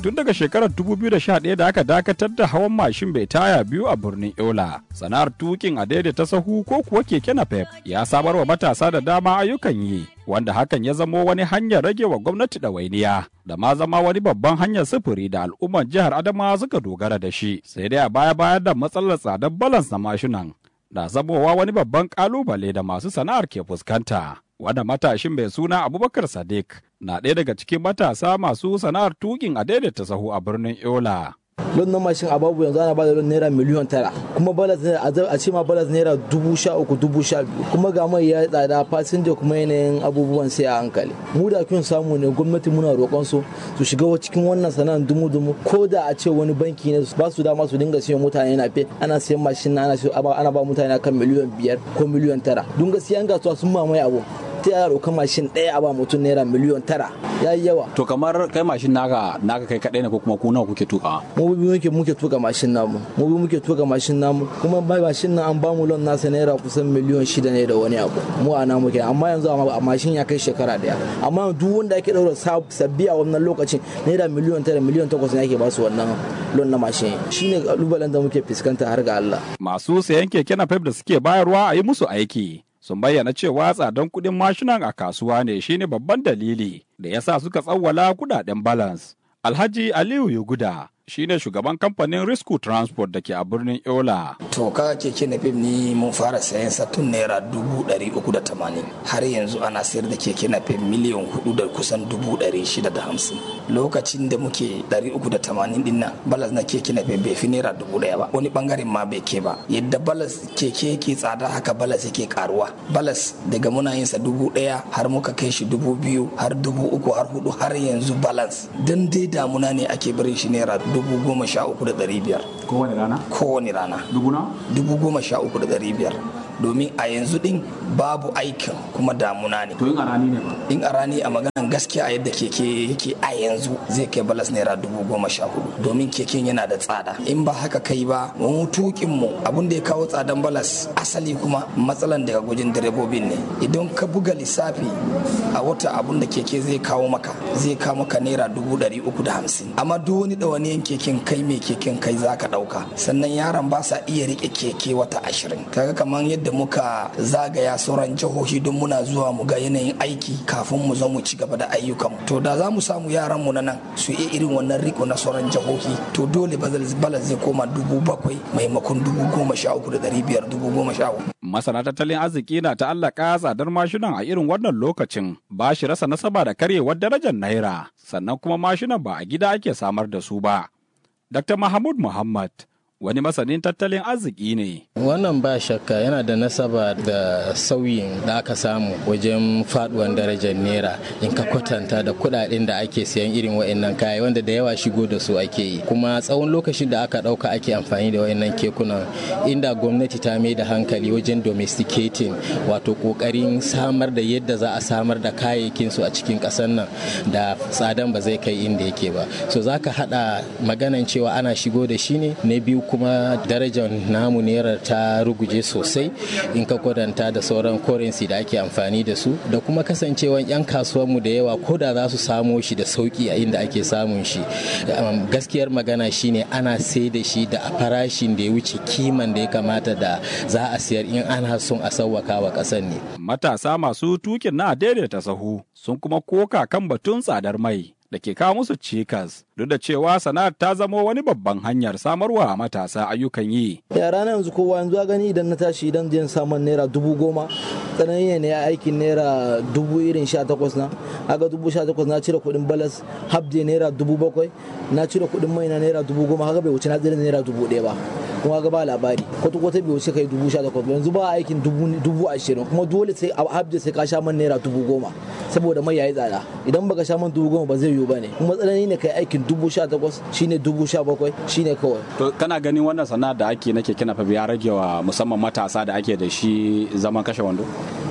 tun daga shekarar 2011 da aka dakatar da hawan mashin bai taya biyu a birnin Yola. Sana'ar tukin a daidaita sahu ko kuwa keke napep ya samar wa matasa da dama ayyukan yi, wanda hakan ya zamo wani hanyar rage wa gwamnati ɗawainiya da ma zama wani babban hanyar sufuri da al'umman jihar Adamawa suka dogara da shi. Sai dai a baya bayar da matsalar tsadar balans na mashinan na zamowa wani babban kalubale da masu sana'ar ke fuskanta. Wanda matashin mai suna Abubakar Sadiq na ɗaya daga cikin matasa masu sana'ar tukin a daidaita sahu a birnin Yola. lon na mashin a babu yanzu ana bada lon naira miliyan tara kuma balas a ce ma balas naira dubu sha uku dubu sha biyu kuma ga mai ya tsada fasinja kuma yanayin abubuwan sai a hankali mu da kyun samu ne gwamnati muna roƙon su su shiga cikin wannan sana'ar dumu dumu ko da a ce wani banki ne ba su dama su dinga siyan mutane na fe ana siyan mashin na ana ba mutane kan miliyan biyar ko miliyan tara don gaskiya an gasuwa sun mamaye abu ta yaya roƙa mashin ɗaya a ba mutum naira miliyon tara ya yi yawa. To kamar kai mashin naka naka kai kaɗai ne ko kuma ku nawa kuke tuka? Mu bi muke muke tuka mashin namu. Mu bi muke tuka mashin namu kuma bai mashin nan an ba mu lon nasa naira kusan miliyon shida ne da wani abu. Mu a namu ke amma yanzu a mashin ya kai shekara ɗaya. Amma duk wanda ake ɗaura sabbi a wannan lokacin naira miliyon tara miliyon takwas ne ake ba su wannan lon na mashin. Shine kalubalen da muke fuskanta har ga Allah. Masu sayan keke napep da suke bayarwa a yi musu aiki. sun bayyana cewa tsadan kuɗin mashinan a kasuwa ne shine babban dalili da ya sa suka tsawwala kudaden balance. Alhaji Aliyu Yuguda shine shugaban kamfanin Risku Transport da ke a birnin Yola. To ka keke na fim ni mun fara sayan sa tun naira dubu ɗari uku da tamanin har yanzu ana sayar da keke na fim miliyan hudu da kusan dubu ɗari shida da hamsin. Lokacin da muke ɗari uku da tamanin din nan balas na keke na fim bai fi naira dubu ɗaya ba wani bangaren ma bai ke ba yadda balas keke yake tsada haka balas yake karuwa balas daga muna yin sa dubu ɗaya har muka kai shi dubu biyu har dubu uku har hudu har yanzu balance dan dai damuna ne ake barin shi naira dubu goma sha uku da ɗari biyar. Kowane rana? Kowane rana. Dubu na? Dubu goma sha uku da ɗari biyar. Domin a yanzu ɗin babu aikin kuma damuna ne. To in a rani ne ba? In a rani a maganan gaskiya a yadda keke yake a yanzu zai kai balas naira dubu goma sha hudu. Domin keken yana da tsada. In ba haka kai ba mu tukin mu abin da ya kawo tsadan balas asali kuma matsalan daga gujin direbobin ne. Idan ka buga lissafi a wata abun da keke zai kawo maka zai kawo maka naira dubu ɗari uku da hamsin. Amma duk wani ɗawaniyan keken kai mai keken kai za ka ɗauka sannan yaran ba sa iya riƙe keke wata ashirin kaga kamar yadda muka zagaya sauran jihohi don muna zuwa mu ga yanayin aiki kafin mu zo mu ci gaba da ayyukan to da za mu samu yaran mu na nan su iya irin wannan riko na sauran jihohi to dole balas zai koma dubu bakwai maimakon dubu goma sha uku da ɗari biyar dubu goma sha uku. masana tattalin arziki na ta'allaka tsadar mashinan a irin wannan lokacin ba shi rasa nasaba da karyewar darajar naira sannan kuma mashinan ba a gida ake samar da su ba Dr. Mahmud Muhammad wani masanin tattalin arziki ne. Wannan ba shakka yana da nasaba da sauyin da aka samu wajen faduwan darajar naira in ka kwatanta da kudaden da ake siyan irin wa'annan kaya wanda da yawa shigo da su ake yi kuma tsawon lokacin da aka dauka ake amfani da wa'annan kekunan inda gwamnati ta mai da hankali wajen domesticating wato kokarin samar da yadda za a samar da kayayyakin su a cikin kasar nan da tsadan ba zai kai inda yake ba so zaka hada maganan cewa ana shigo da shi ne na biyu kuma darajar namu naira ta ruguje sosai in ka kwadanta da sauran currency da ake amfani da su da kuma kasancewan 'yan kasuwanmu da yawa ko da za su samo shi da sauki a inda ake samun shi gaskiyar magana shine ana sai da shi da farashin da ya wuce kiman da ya kamata da za a siyar in ana son a sauwaka wa ƙasar ne matasa masu tukin na daidaita sahu sun kuma koka kan batun tsadar mai da ke kawo musu cikas duk da cewa sana'ar ta zamo wani babban hanyar samarwa matasa ayyukan yi. yara na yanzu kowa yanzu gani idan na tashi idan jin samun naira dubu goma tsanani ne aikin naira dubu irin sha takwas na aga dubu sha takwas na cire kuɗin balas habde naira dubu bakwai na cire kuɗin mai na naira dubu goma haka bai wuce na tsira naira dubu ɗaya ba kuma ga ba labari kwata kwata bai wuce kai dubu sha takwas yanzu ba aikin dubu ashirin kuma dole sai a habde sai ka sha man naira dubu goma saboda mai yayi tsada idan baka sha man dubu goma ba zai yiwu ba ne kuma tsanani ne kai aikin dubu sha takwas shine dubu sha bakwai shine kawai. To kana ganin wannan sana'a da ake na keke nafa ya rage wa musamman matasa da ake da shi zaman kashe wando?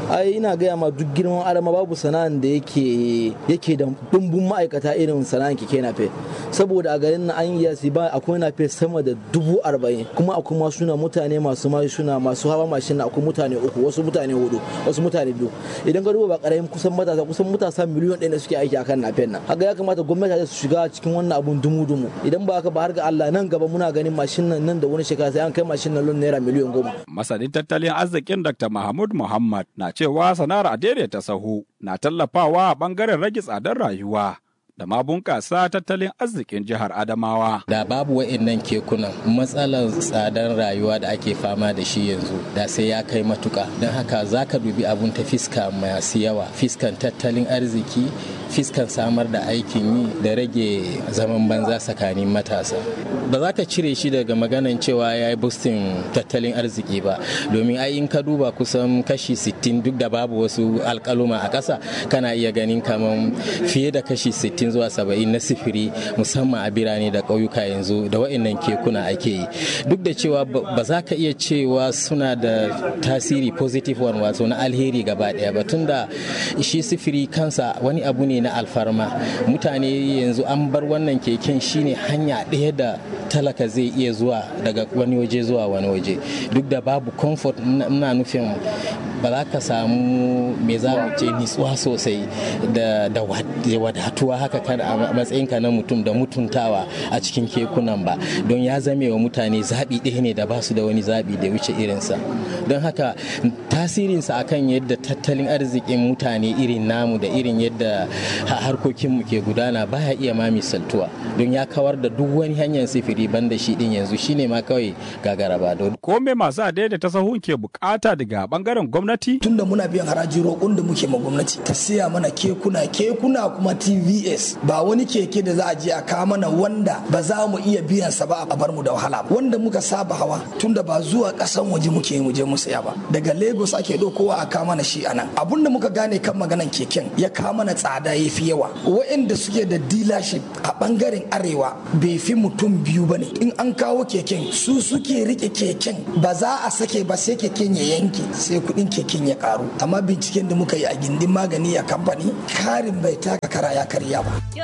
ai ina gaya ma duk girman adama babu sana'an da yake yake da dumbun ma'aikata irin sana'an keke nafe saboda a garin na an yi ba akwai nafe sama da dubu arba'in kuma akwai masu na mutane masu mashina masu hawa mashin akwai mutane uku wasu mutane hudu wasu mutane biyu idan ka duba ba karamin kusan matasa kusan matasa miliyon ɗaya da suke aiki akan nafen nan haka ya kamata gwamnati su shiga cikin wannan abun dumu-dumu idan ba haka ba har ga Allah nan gaba muna ganin mashin nan nan da wani shekara sai an kai mashin nan lon naira miliyon goma. Masanin tattalin arzikin Dr. Mahmud Muhammad na cewa sana'ar a ta sahu na tallafawa a bangaren rage tsadar rayuwa. da ma bunƙasa tattalin arzikin jihar Adamawa. Da babu wa'innan kekunan matsalar tsadar rayuwa da ake fama da shi yanzu da sai ya kai matuka don haka za ka dubi abun ta fiska masu yawa fiskan tattalin arziki fiskan samar da aikin yi da rage zaman banza tsakanin matasa ba za ka cire shi daga maganan cewa ya yi boostin tattalin arziki ba domin ai in ka duba kusan kashi 60 duk da babu wasu alkaluma a ƙasa kana iya ganin kamar fiye da kashi 60 zuwa 70 na sifiri musamman a birane da ƙauyuka yanzu da wa'annan kekuna ake yi duk da cewa ba za ka iya cewa suna da tasiri positive one wato na alheri gaba ɗaya ba tunda shi sifiri kansa wani abu ne na alfarma mutane yanzu an bar wannan keken shine hanya ɗaya da talaka zai iya zuwa daga wani waje zuwa wani waje duk da babu comfort na nufin ba za ka samu me za mu ce nitsuwa sosai da wadatuwa haka kan a matsayinka na mutum da mutuntawa a cikin kekunan ba don ya zame wa mutane zaɓi ɗaya ne da ba su da wani zaɓi da wuce irinsa don haka tasirinsa akan yadda tattalin arzikin mutane irin namu da irin yadda harkokinmu ke gudana baya iya ma misaltuwa don ya kawar da duk wani hanyar sifiri banda shi din yanzu shine ma kawai gagara ba don ko me masu adaidaita sahun ke bukata daga bangaren gwamnati tunda muna biyan haraji roƙon da muke ma gwamnati ta siya mana kekuna kekuna kuma tvs ba wani keke da za a je a kawo mana wanda ba za mu iya biyan sa ba a bar mu da wahala wanda muka saba hawa tunda ba zuwa ƙasan waje muke mu je mu saya ba daga lagos ake ɗaukowa a kawo mana shi anan abun da muka gane kan maganan keken ya kawo mana tsada ya fi yawa waɗanda suke da dealership a bangaren arewa bai fi mutum biyu ba ne in an kawo keken su suke rike keken ba za a sake ba sai keken ya yanke sai kuɗin keken ya karu amma binciken da muka yi a gindin magani a kamfani karin bai taka kara ya karya ba